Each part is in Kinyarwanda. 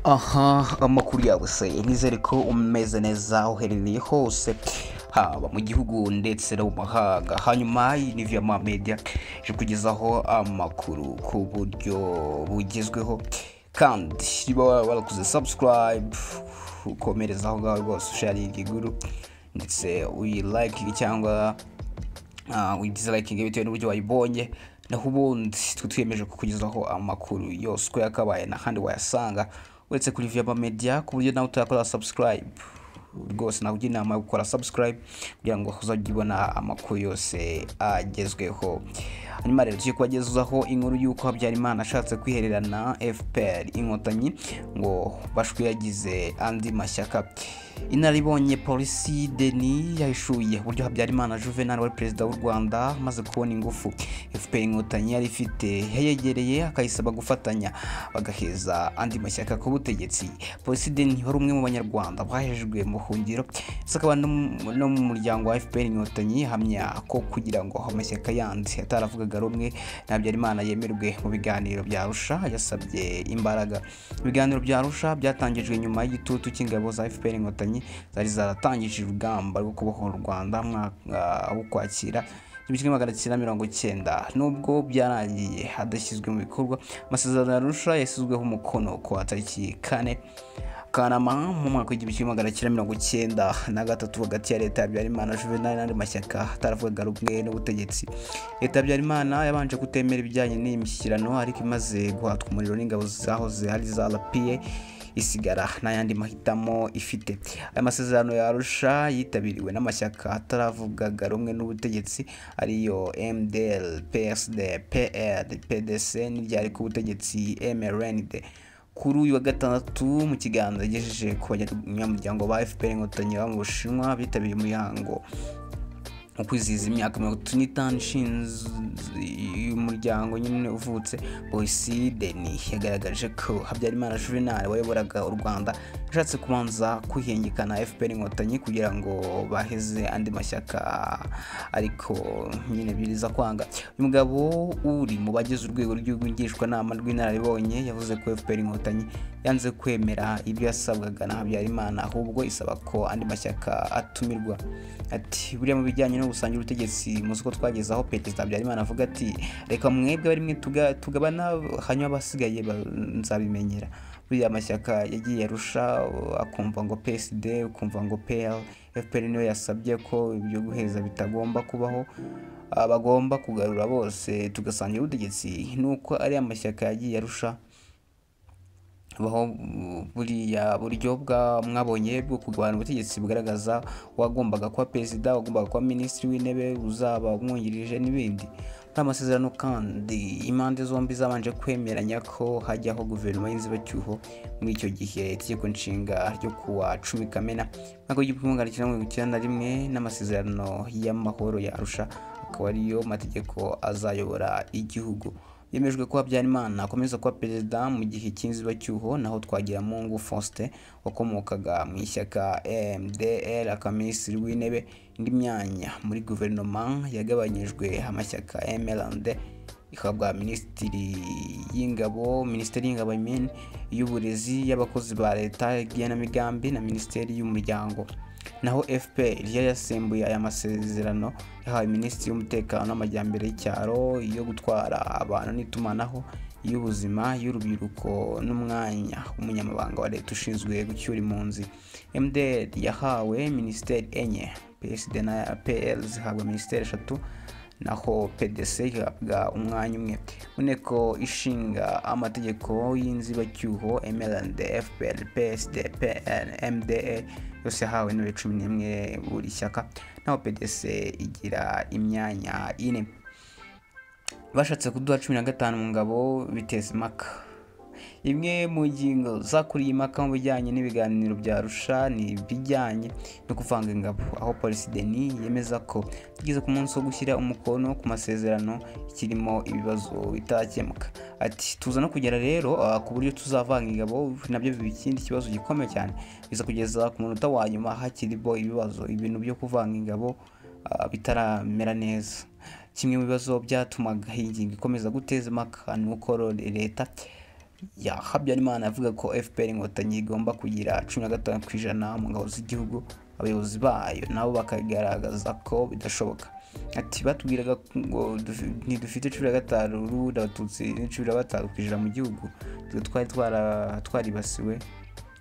aha amakuru yawe se nizere ko umeze neza aho uherereye hose haba mu gihugu ndetse no mu mahanga hanyuma iyi ni viyama media ije kugezaho amakuru ku buryo bugezweho kandi niba warakoze sabusikarayibu ukomereza aho ngaho rwose usharinga iguru ndetse uyirayikinge cyangwa uyidizirayikinge bitewe n'uburyo wayibonye naho ubundi twe twiyemeje kukugezaho amakuru yose uko yakabaye n'ahandi wayasanga uretse kuri viyama media ku buryo nawe utakora sabusikarayibu rwose nakugira inama yo gukora subscribe kugira ngo uzajye ubona amakuru yose agezweho hanyuma rero tujye kubagezaho inkuru y'uko habyarimana ashatse kwihererana fpr inkotanyi ngo bashwe yagize andi mashyaka inaribonye polisi deni yahishuye uburyo habyarimana juvenal wari perezida w'u rwanda amaze kubona ingufu fpr inkotanyi yari ifite yayegereye akayisaba gufatanya bagaheza andi mashyaka ku butegetsi polisi deni wari umwe mu banyarwanda bahejwe mu buhungiro akaba no mu muryango wa fpr inkotanyi hamya ko kugira ngo amashyaka yandi ataravugaga rumwe habyarimana yemerwe mu biganiro bya rusha yasabye imbaraga ibiganiro bya rusha byatangijwe nyuma y'igitutu cy'ingabo za fpr inkotanyi zari zaratangije urugamba rwo kubohora u rwanda wo kwakira igihumbi kimwe magana cyenda mirongo icyenda nubwo byarangiye hadashyizwe mu bikorwa amasezerano ya rusha yashyizweho umukono ku tariki kane kanama mu mwaka w'igihumbi kimwe magana cyenda mirongo icyenda na gatatu hagati ya leta ya habyarimana juvenal n'andi mashyaka ataravugaga rumwe n'ubutegetsi leta ya habyarimana yabanje kutemera ibijyanye n'iyi mishyikirano ariko imaze guhatwa umuriro n'ingabo zahoze ari za rapiye isigara n'ayandi mahitamo ifite aya masezerano yarusha yitabiriwe n'amashyaka ataravugaga rumwe n'ubutegetsi ariyo mdl psd pl pdc n'iryari ku butegetsi mrnd kuri uyu wa gatandatu mu kiganza yagejeje ku banyamuryango ba fpr inkotanyi baba mu bushinwa bitabiriye umuhango mu kwizihiza imyaka mirongo itatu n'itanu y'umuryango nyine uvutse boyisi deni yagaragaje ko habyarimana juvenal wayoboraga u rwanda yashatse kubanza kwihengekana fpr inkotanyi kugira ngo baheze andi mashyaka ariko nyine biriza kwanga uyu mugabo uri mu bagize urwego rw'igihugu ngishwanama rw'inararibonye yavuze ko fpr inkotanyi yanze kwemera ibyo yasabwaga na habyarimana ahubwo isaba ko andi mashyaka atumirwa ati buriya mu bijyanye no gusangira ubutegetsi muzi ko twagezeho perezida habyarimana avuga ati reka mwebwe barimwe tugabana hanyuma abasigaye nzabimenyera buriya amashyaka yagiye arusha akumva ngo psd ukumva ngo pl fpr niyo yasabye ko ibyo guheza bitagomba kubaho bagomba kugarura bose tugasangira ubutegetsi nuko ari amashyaka yagiye arusha baho buriya buryo bwa mwabonye bwo kugabana ubutegetsi bugaragaza uwagombaga kuba perezida uwagombaga kuba minisitiri w'intebe uzaba umwungirije n'ibindi nta masezerano kandi impande zombi zabanje kwemeranya ko hajyaho guverinoma y'inzibacyuho muri icyo gihe itegeko nshinga ryo kuwa cumi kamena mwaka w'igihumbi magana cyenda mirongo icyenda na rimwe n'amasezerano y'amahoro yarusha akaba ariyo mategeko azayobora igihugu yemejwe ko habyarimana akomeza kuba perezida mu gihe cy'inzibacyuho naho twagiramungu faustin wakomokaga mu ishyaka mdr akaminisitiri w'intebe indi myanya muri guverinoma yagabanyijwe amashyaka mrnd ihabwa minisitiri y'ingabo minisiteri y'ingabo imini y'uburezi y'abakozi ba leta igenamigambi na minisiteri y'umuryango naho fpr yari yasimbuye aya masezerano yahawe minisitiri w'umutekano n'amajyambere y'icyaro iyo gutwara abantu n'itumanaho y'ubuzima y'urubyiruko n'umwanya w'umunyamabanga wa leta ushinzwe gucyura impunzi mdr yahawe minisiteri enye psd na pl zihabwa minisiteri eshatu naho pdc ihabwa umwanya umwe mu nteko ishinga amategeko y'inzibacyuho mrnd fpr psd pl mda yose yahawe intebe cumi n'imwe buri shyaka naho pdc igira imyanya ine bashatse kuduha cumi na gatanu mu ngabo biteza impaka imwe mu ngingo zakuriye impaka mu bijyanye n'ibiganiro bya rusha ni ibijyanye no kuvanga ingabo aho polisi deni yemeza ko tugeze ku munsi wo gushyira umukono ku masezerano kirimo ibibazo bitakemuka ati tuza no kugera rero ku buryo tuzavanga ingabo nabyo biba ikindi kibazo gikomeye cyane biza kugeza ku munota wa nyuma hakirimo ibibazo ibintu byo kuvanga ingabo bitaramera neza kimwe mu bibazo byatumaga iyi ngingo ikomeza guteza impaka ni uko leta ya habyarimana avuga ko fpr inkotanyi igomba kugira cumi na gatanu ku ijana mu ngabo z'igihugu abayobozi bayo nabo bakagaragaza ko bidashoboka ati batubwiraga ngo dufi- ntidufite cumi na gatanu n'ubundi abatutsi ni cumi na batanu ku ijana mu gihugu twe twari twara- twaribasiwe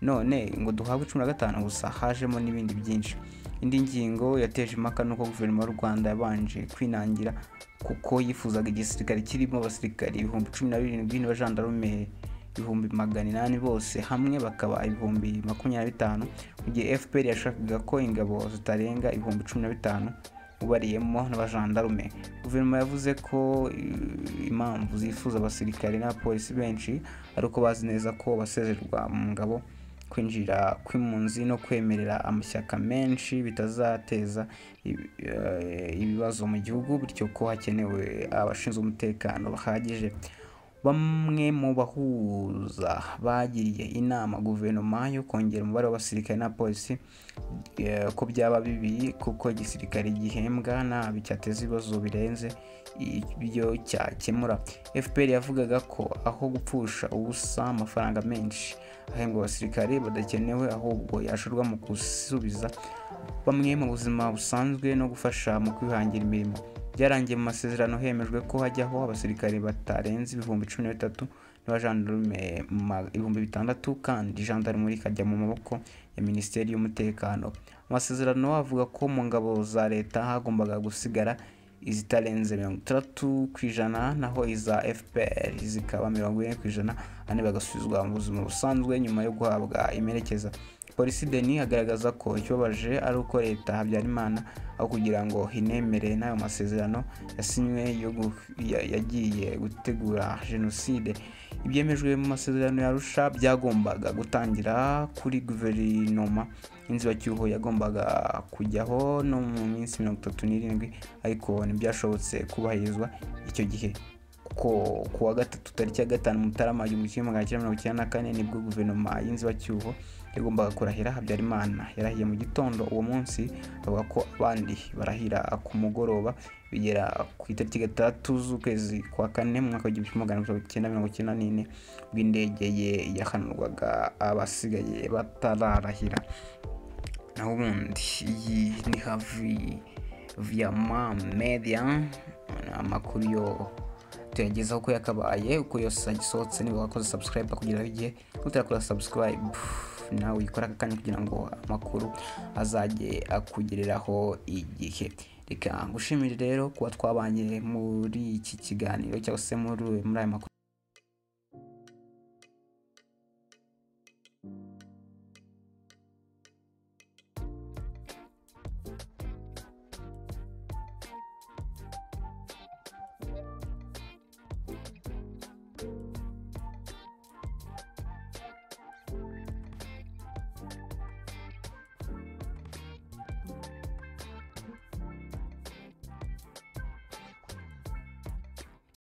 none ngo duhabwe cumi na gatanu gusa hajemo n'ibindi byinshi indi ngingo yateje impaka ni uko guverinoma y'u rwanda yabanje kwinangira kuko yifuzaga igisirikare kirimo abasirikare ibihumbi cumi na birindwi n'abajandarume ibihumbi magana inani bose hamwe bakaba ibihumbi makumyabiri na bitanu mu gihe fpr yashakaga ko ingabo zitarenga ibihumbi cumi na bitanu ubariyemo n'abajandarume guverinoma yavuze ko eh, impamvu zifuza abasirikare n'abapolisi benshi ari uko bazi neza ko basezerwa mu ngabo kwinjira kw'impunzi no kwemerera amashyaka menshi bitazateza ibi- eh, ibibazo mu gihugu bityo ko hakenewe abashinzwe umutekano bahagije bamwe mu bahuza bagiriye inama guverinoma yo kongera umubare w'abasirikare na polisi eh, ko byaba bibi kuko igisirikare gihembwa nabi cyateza ibibazo birenze ibyo cyakemura fpr yavugaga ko aho gupfusha ubusa amafaranga menshi ahembwa abasirikare badakenewe ahubwo yashorwa mu gusubiza bamwe mu buzima busanzwe no gufasha mu kwihangira imirimo byarangiye mu masezerano hemejwe ko hajyaho abasirikare batarenze ibihumbi cumi na bitatu n'abajandarume ma- ibihumbi bitandatu kandi jandarume rikajya mu maboko ya minisiteri y'umutekano amasezerano avuga ko mu ngabo za leta hagombaga gusigara izitarenze mirongo itandatu ku ijana naho iza fpr zikaba mirongo ine ku ijana ane bagasubizwa mu buzima busanzwe nyuma yo guhabwa imerekeza polisi deni agaragaza ko ikibabaje ari uko leta habyarimana aho kugira ngo inemere n'ayo masezerano yasinywe yo gu- ya- yagiye gutegura jenoside ibyemejwe mu masezerano ya arusha byagombaga gutangira kuri guverinoma inzibacyuho yagombaga kujyaho no mu minsi mirongo itatu n'irindwi ariko ntibyashobotse kubahirizwa icyo gihe kuko ku wa gatatu tariki ya gatanu mutarama igihumbi kimwe magana cyenda mirongo icyenda na kane nibwo guverinoma y'inzibacyuho yagombaga kurahira habyarimana yarahiye mu gitondo uwo munsi avuga ko abandi barahira ku mugoroba bigera ku itariki gatandatu z'ukwezi kwa kane mu mwaka w'igihumbi kimwe magana cyenda mirongo icyenda n'ine ubwo indege ye yahanurwaga abasigaye batararahira naho ubundi iyi ni havi viyama media ni amakuru yo tuyagezaho uko yakabaye uko yose agisohotse niba wakoze subscribe kugira igihe utarakora subscribe nawe uyikora aka kanya kugira ngo amakuru azajye akugereraho igihe reka ngushimire rero kuba twabanye muri iki kiganiro cyangwa se muri muri aya makuru